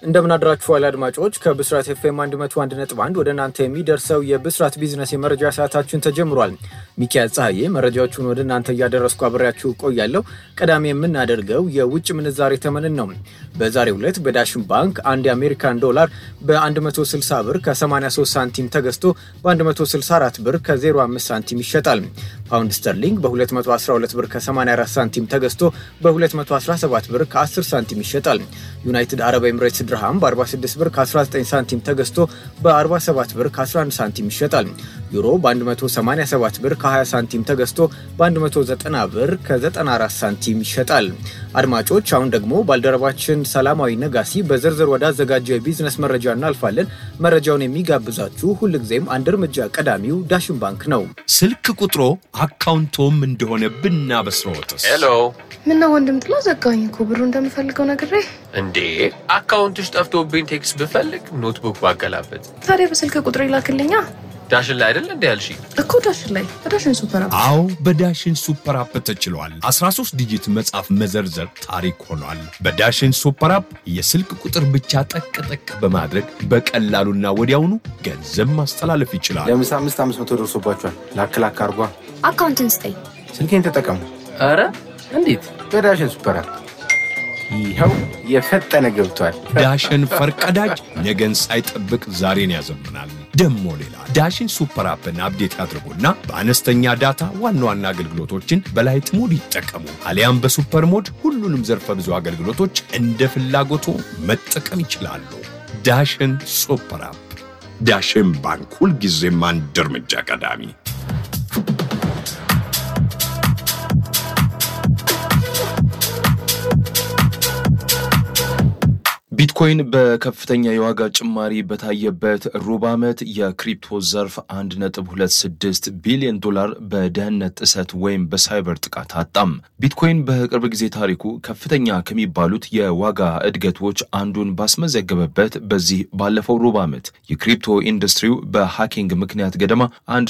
እንደምን አድራችኋል አድማጮች። ከብስራት ኤፍኤም 101.1 ወደ እናንተ የሚደርሰው የብስራት ቢዝነስ የመረጃ ሰዓታችን ተጀምሯል። ሚኪያዝ ፀሐዬ መረጃዎቹን ወደ እናንተ እያደረስኩ አብሬያችሁ ቆያለሁ። ቀዳሚ የምናደርገው የውጭ ምንዛሬ ተመንን ነው። በዛሬው ዕለት በዳሽን ባንክ አንድ የአሜሪካን ዶላር በ160 ብር ከ83 ሳንቲም ተገዝቶ በ164 ብር ከ05 ሳንቲም ይሸጣል። ፓውንድ ስተርሊንግ በ212 ብር ከ84 ሳንቲም ተገዝቶ በ217 ብር ከ10 ሳንቲም ይሸጣል። ዩናይትድ አረብ ኤምሬትስ ድርሃም በ46 ብር ከ19 ሳንቲም ተገዝቶ በ47 ብር ከ11 ሳንቲም ይሸጣል። ዩሮ በ187 ብር ከ20 ሳንቲም ተገዝቶ በ190 ብር ከ94 ሳንቲም ይሸጣል። አድማጮች አሁን ደግሞ ባልደረባችን ሰላማዊ ነጋሲ በዝርዝር ወዳዘጋጀው የቢዝነስ መረጃ እናልፋለን። መረጃውን የሚጋብዛችሁ ሁልጊዜም አንድ እርምጃ ቀዳሚው ዳሽን ባንክ ነው። ስልክ ቁጥሮ አካውንቶም እንደሆነ ብናበስረዎትስ? ሄሎ ምነው ወንድም ጥላ ዘጋኝ እኮ ብሩ እንደምፈልገው ነግሬ። እንዴ አካውንትሽ ጠፍቶብኝ ቴክስት ብፈልግ ኖትቡክ ባገላበት ታዲያ በስልክ ቁጥር ይላክልኛ ዳሽን ላይ አይደል እንዴ ያልሽኝ? እኮ ዳሽን ላይ በዳሽን ሱፐር አፕ አዎ በዳሽን ሱፐር አፕ ተችሏል። 13 ዲጂት መጻፍ መዘርዘር ታሪክ ሆኗል። በዳሽን ሱፐር አፕ የስልክ ቁጥር ብቻ ጠቅ ጠቅ በማድረግ በቀላሉና ወዲያውኑ ገንዘብ ማስተላለፍ ይችላል። ለምሳ አምስት አምስት መቶ ደርሶባቸዋል። ላክ ላክ አርጓ። አካውንትን ስጠኝ። ስልኬን ተጠቀሙ ኧረ እንዴት በዳሽን ሱፐር አፕ። ይኸው የፈጠነ ገብቷል። ዳሽን ፈርቀዳጅ ነገን ሳይጠብቅ ዛሬን ያዘምናል። ደሞ ሌላ ዳሽን ሱፐር አፕን አፕዴት ያድርጉና በአነስተኛ ዳታ ዋና ዋና አገልግሎቶችን በላይት ሞድ ይጠቀሙ። አሊያም በሱፐር ሞድ ሁሉንም ዘርፈ ብዙ አገልግሎቶች እንደ ፍላጎቱ መጠቀም ይችላሉ። ዳሽን ሱፐር አፕ። ዳሽን ባንክ ሁልጊዜም አንድ እርምጃ ቀዳሚ። ቢትኮይን በከፍተኛ የዋጋ ጭማሪ በታየበት ሩብ ዓመት የክሪፕቶ ዘርፍ 1.26 ቢሊዮን ዶላር በደህንነት ጥሰት ወይም በሳይበር ጥቃት አጣም። ቢትኮይን በቅርብ ጊዜ ታሪኩ ከፍተኛ ከሚባሉት የዋጋ እድገቶች አንዱን ባስመዘገበበት በዚህ ባለፈው ሩብ ዓመት የክሪፕቶ ኢንዱስትሪው በሃኪንግ ምክንያት ገደማ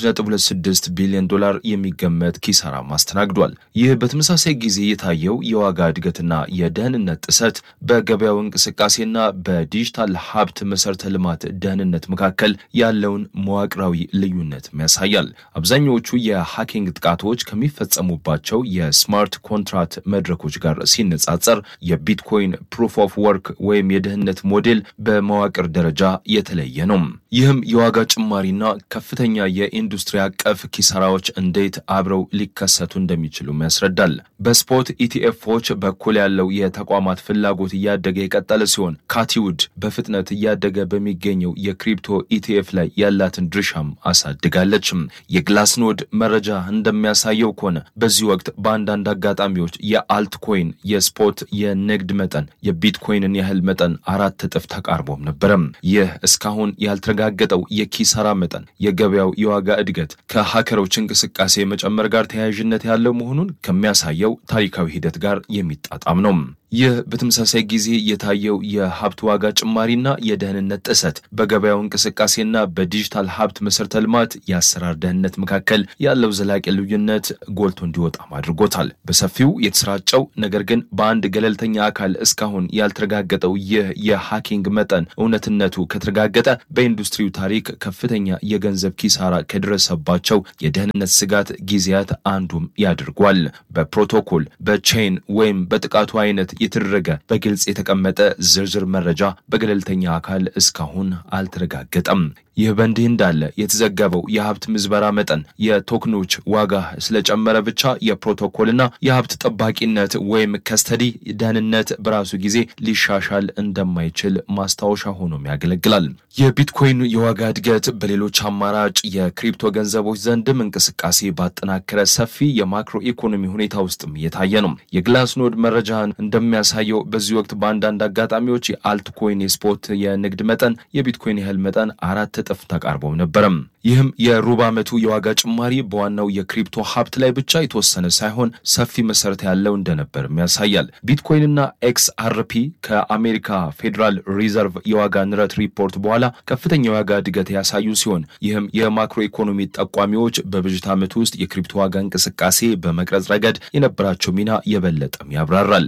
1.26 ቢሊዮን ዶላር የሚገመት ኪሳራ አስተናግዷል። ይህ በተመሳሳይ ጊዜ የታየው የዋጋ እድገትና የደህንነት ጥሰት በገበያው እንቅስቃሴ ና በዲጂታል ሀብት መሰረተ ልማት ደህንነት መካከል ያለውን መዋቅራዊ ልዩነት ያሳያል። አብዛኛዎቹ የሃኪንግ ጥቃቶች ከሚፈጸሙባቸው የስማርት ኮንትራት መድረኮች ጋር ሲነጻጸር የቢትኮይን ፕሩፍ ኦፍ ወርክ ወይም የደህንነት ሞዴል በመዋቅር ደረጃ የተለየ ነው። ይህም የዋጋ ጭማሪና ከፍተኛ የኢንዱስትሪ አቀፍ ኪሳራዎች እንዴት አብረው ሊከሰቱ እንደሚችሉም ያስረዳል። በስፖት ኢቲኤፎች በኩል ያለው የተቋማት ፍላጎት እያደገ የቀጠለ ሲሆን ካቲውድ በፍጥነት እያደገ በሚገኘው የክሪፕቶ ኢቲኤፍ ላይ ያላትን ድርሻም አሳድጋለች። የግላስኖድ መረጃ እንደሚያሳየው ከሆነ በዚህ ወቅት በአንዳንድ አጋጣሚዎች የአልትኮይን የስፖት የንግድ መጠን የቢትኮይንን ያህል መጠን አራት እጥፍ ተቃርቦም ነበረም። ይህ እስካሁን ያልተረጋገጠው የኪሳራ መጠን የገበያው የዋጋ እድገት ከሀከሮች እንቅስቃሴ መጨመር ጋር ተያያዥነት ያለው መሆኑን ከሚያሳየው ታሪካዊ ሂደት ጋር የሚጣጣም ነው። ይህ በተመሳሳይ ጊዜ የታየው የሀብት ዋጋ ጭማሪና የደህንነት ጥሰት በገበያው እንቅስቃሴና በዲጂታል ሀብት መሰረተ ልማት የአሰራር ደህንነት መካከል ያለው ዘላቂ ልዩነት ጎልቶ እንዲወጣም አድርጎታል። በሰፊው የተሰራጨው ነገር ግን በአንድ ገለልተኛ አካል እስካሁን ያልተረጋገጠው ይህ የሃኪንግ መጠን እውነትነቱ ከተረጋገጠ በኢንዱስትሪው ታሪክ ከፍተኛ የገንዘብ ኪሳራ ከደረሰባቸው የደህንነት ስጋት ጊዜያት አንዱም ያድርጓል። በፕሮቶኮል በቼን ወይም በጥቃቱ አይነት የተደረገ በግልጽ የተቀመጠ ዝርዝር መረጃ በገለልተኛ አካል እስካሁን አልተረጋገጠም። ይህ በእንዲህ እንዳለ የተዘገበው የሀብት ምዝበራ መጠን የቶክኖች ዋጋ ስለጨመረ ብቻ የፕሮቶኮልና የሀብት ጠባቂነት ወይም ከስተዲ ደህንነት በራሱ ጊዜ ሊሻሻል እንደማይችል ማስታወሻ ሆኖም ያገለግላል። የቢትኮይን የዋጋ እድገት በሌሎች አማራጭ የክሪፕቶ ገንዘቦች ዘንድም እንቅስቃሴ ባጠናከረ ሰፊ የማክሮ ኢኮኖሚ ሁኔታ ውስጥም እየታየ ነው። የግላስኖድ መረጃ እንደሚያሳየው በዚህ ወቅት በአንዳንድ አጋጣሚዎች የአልትኮይን የስፖት የንግድ መጠን የቢትኮይን ያህል መጠን አራት እጥፍ ተቃርቦም ነበረም። ይህም የሩብ ዓመቱ የዋጋ ጭማሪ በዋናው የክሪፕቶ ሀብት ላይ ብቻ የተወሰነ ሳይሆን ሰፊ መሰረት ያለው እንደነበርም ያሳያል። ቢትኮይንና ኤክስ አርፒ ከአሜሪካ ፌዴራል ሪዘርቭ የዋጋ ንረት ሪፖርት በኋላ ከፍተኛ የዋጋ እድገት ያሳዩ ሲሆን ይህም የማክሮ ኢኮኖሚ ጠቋሚዎች በበጀት ዓመቱ ውስጥ የክሪፕቶ ዋጋ እንቅስቃሴ በመቅረጽ ረገድ የነበራቸው ሚና የበለጠም ያብራራል።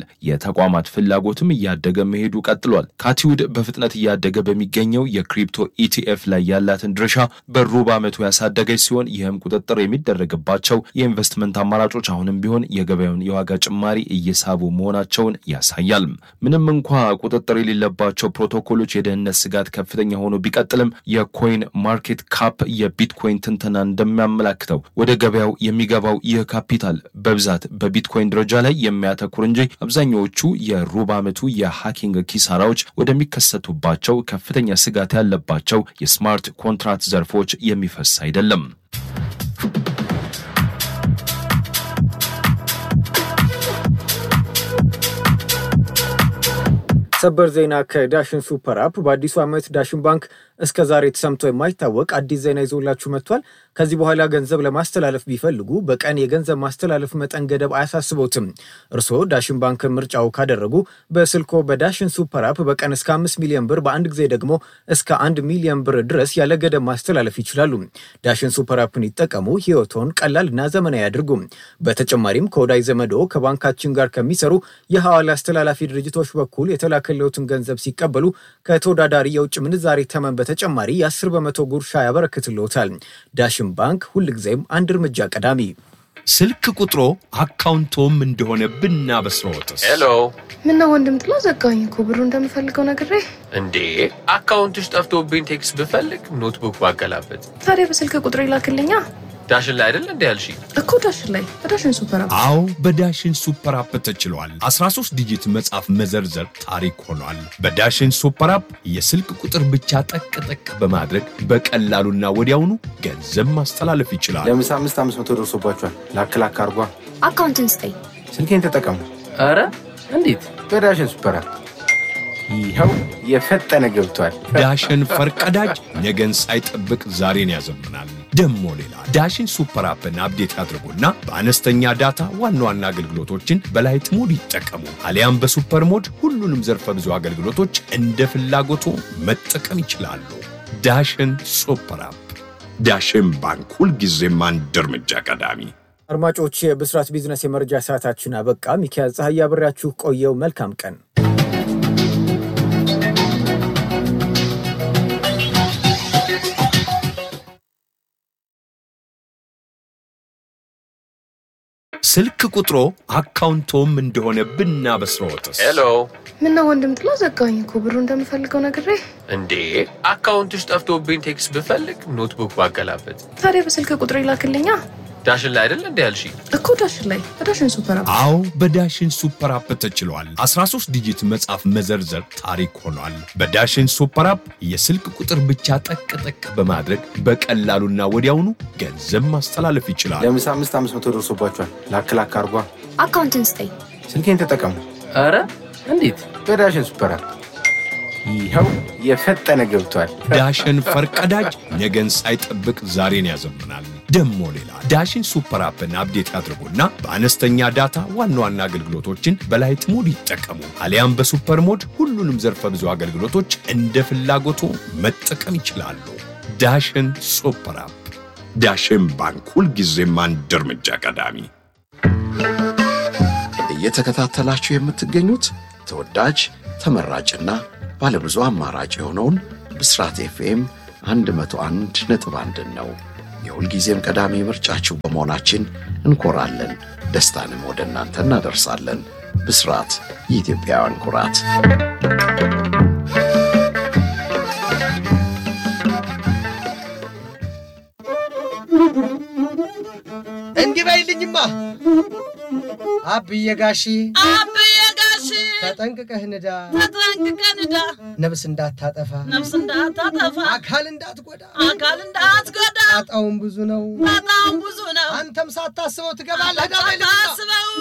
ተቋማት ፍላጎትም እያደገ መሄዱ ቀጥሏል። ካቲውድ በፍጥነት እያደገ በሚገኘው የክሪፕቶ ኢቲኤፍ ላይ ያላትን ድርሻ በሩብ ዓመቱ ያሳደገች ሲሆን ይህም ቁጥጥር የሚደረግባቸው የኢንቨስትመንት አማራጮች አሁንም ቢሆን የገበያውን የዋጋ ጭማሪ እየሳቡ መሆናቸውን ያሳያል። ምንም እንኳ ቁጥጥር የሌለባቸው ፕሮቶኮሎች የደህንነት ስጋት ከፍተኛ ሆኖ ቢቀጥልም የኮይን ማርኬት ካፕ የቢትኮይን ትንተና እንደሚያመላክተው ወደ ገበያው የሚገባው ይህ ካፒታል በብዛት በቢትኮይን ደረጃ ላይ የሚያተኩር እንጂ አብዛኛዎቹ የሩብ ዓመቱ የሃኪንግ ኪሳራዎች ወደሚከሰቱባቸው ከፍተኛ ስጋት ያለባቸው የስማርት ኮንትራት ዘርፎች የሚፈስ አይደለም። ሰበር ዜና ከዳሽን ሱፐር አፕ በአዲሱ ዓመት ዳሽን ባንክ እስከ ዛሬ ተሰምቶ የማይታወቅ አዲስ ዜና ይዞላችሁ መጥቷል። ከዚህ በኋላ ገንዘብ ለማስተላለፍ ቢፈልጉ በቀን የገንዘብ ማስተላለፍ መጠን ገደብ አያሳስቦትም። እርስዎ ዳሽን ባንክን ምርጫው ካደረጉ በስልኮ በዳሽን ሱፐር አፕ በቀን እስከ አምስት ሚሊዮን ብር በአንድ ጊዜ ደግሞ እስከ አንድ ሚሊዮን ብር ድረስ ያለ ገደብ ማስተላለፍ ይችላሉ። ዳሽን ሱፐር አፕን ይጠቀሙ፣ ህይወቶን ቀላል እና ዘመናዊ ያድርጉ። በተጨማሪም ከወዳጅ ዘመዶ ከባንካችን ጋር ከሚሰሩ የሐዋላ አስተላላፊ ድርጅቶች በኩል የተላከለውትን ገንዘብ ሲቀበሉ ከተወዳዳሪ የውጭ ምንዛሬ ተመን በተጨማሪ የ10 በመቶ ጉርሻ ያበረክትልዎታል። ዳሽን ባንክ ሁልጊዜም አንድ እርምጃ ቀዳሚ። ስልክ ቁጥሮ አካውንቶም እንደሆነ ብናበስረዎትስ? ሄሎ ምነው ወንድም ጥላ ዘጋኝ እኮ ብሩ እንደምፈልገው ነግሬ። እንዴ አካውንትሽ ጠፍቶብኝ ቴክስት ብፈልግ ኖትቡክ ባገላበት ታዲያ በስልክ ቁጥር ይላክልኛ ዳሽን ላይ አይደል እንዲ ያልሽ እኮ ዳሽን ላይ በዳሽን ሱፐር አፕ አዎ በዳሽን ሱፐር አፕ ተችሏል። 13 ዲጂት መጻፍ መዘርዘር ታሪክ ሆኗል። በዳሽን ሱፐር አፕ የስልክ ቁጥር ብቻ ጠቅ ጠቅ በማድረግ በቀላሉና ወዲያውኑ ገንዘብ ማስተላለፍ ይችላል። ለምሳ አምስት አምስት መቶ ደርሶባችኋል። ላክ ላክ አርጓ። አካውንትን ስጠኝ። ስልኬን ተጠቀሙ ኧረ እንዴት በዳሽን ሱፐር አፕ። ይኸው የፈጠነ ገብቷል። ዳሽን ፈርቀዳጅ ነገን ሳይጠብቅ ዛሬን ያዘምናል። ደሞ ሌላ ዳሽን ሱፐር አፕን አፕዴት ያድርጉና በአነስተኛ ዳታ ዋና ዋና አገልግሎቶችን በላይት ሞድ ይጠቀሙ። አሊያም በሱፐር ሞድ ሁሉንም ዘርፈ ብዙ አገልግሎቶች እንደ ፍላጎቱ መጠቀም ይችላሉ። ዳሽን ሱፐር አፕ። ዳሽን ባንክ ሁልጊዜም አንድ እርምጃ ቀዳሚ። አድማጮች፣ የብስራት ቢዝነስ የመረጃ ሰዓታችን አበቃ። ሚካኤል ፀሐይ አብሬያችሁ ቆየው። መልካም ቀን። ስልክ ቁጥሮ አካውንቶም እንደሆነ ብናበስረዎትስ? ሄሎ ምነው ወንድም ጥላ ዘጋኝ እኮ ብሩ እንደምፈልገው ነግሬ። እንዴ አካውንትሽ ጠፍቶብኝ ቴክስት ብፈልግ ኖትቡክ ባገላበት ታዲያ በስልክ ቁጥር ይላክልኛ ዳሽን ላይ አይደል እንዲ ያልሽ እኮ ዳሽን ላይ በዳሽን ሱፐር አፕ አዎ በዳሽን ሱፐር አፕ ተችሏል። 13 ዲጂት መጻፍ መዘርዘር ታሪክ ሆኗል። በዳሽን ሱፐር አፕ የስልክ ቁጥር ብቻ ጠቅ ጠቅ በማድረግ በቀላሉና ወዲያውኑ ገንዘብ ማስተላለፍ ይችላል። ለምሳ አምስት አምስት መቶ ደርሶባችኋል። ላክ ላክ አርጓ። አካውንትን ስጠኝ። ስልኬን ተጠቀሙ ኧረ እንዴት በዳሽን ሱፐር አፕ። ይኸው የፈጠነ ገብቷል። ዳሽን ፈርቀዳጅ ነገን ሳይጠብቅ ዛሬን ያዘምናል። ደሞ ሌላ ዳሽን ሱፐር አፕን አፕዴት ያድርጉና በአነስተኛ ዳታ ዋና ዋና አገልግሎቶችን በላይት ሞድ ይጠቀሙ። አሊያም በሱፐር ሞድ ሁሉንም ዘርፈ ብዙ አገልግሎቶች እንደ ፍላጎቱ መጠቀም ይችላሉ። ዳሽን ሱፐር አፕ። ዳሽን ባንክ ሁልጊዜም አንድ እርምጃ ቀዳሚ። እየተከታተላችሁ የምትገኙት ተወዳጅ ተመራጭና ባለብዙ አማራጭ የሆነውን ብስራት ኤፍኤም 101 ነጥብ አንድን ነው። የሁልጊዜም ቀዳሚ ምርጫችሁ በመሆናችን እንኮራለን። ደስታንም ወደ እናንተ እናደርሳለን። ብስራት የኢትዮጵያውያን ኩራት። እንዲህ በይልኝማ አብዬ ጋሺ አብዬ ጋሺ ተጠንቅቀህ ንዳ፣ ተጠንቅቀህ ንዳ፣ ነፍስ እንዳታጠፋ፣ ነፍስ እንዳታጠፋ፣ አካል እንዳትጎዳ፣ አካል እንዳትጎዳ። ጣጣውን ብዙ ነው፣ በጣም ብዙ ነው። አንተም ሳታስበው ትገባለህ። ዳ በይልኝማ ሳታስበው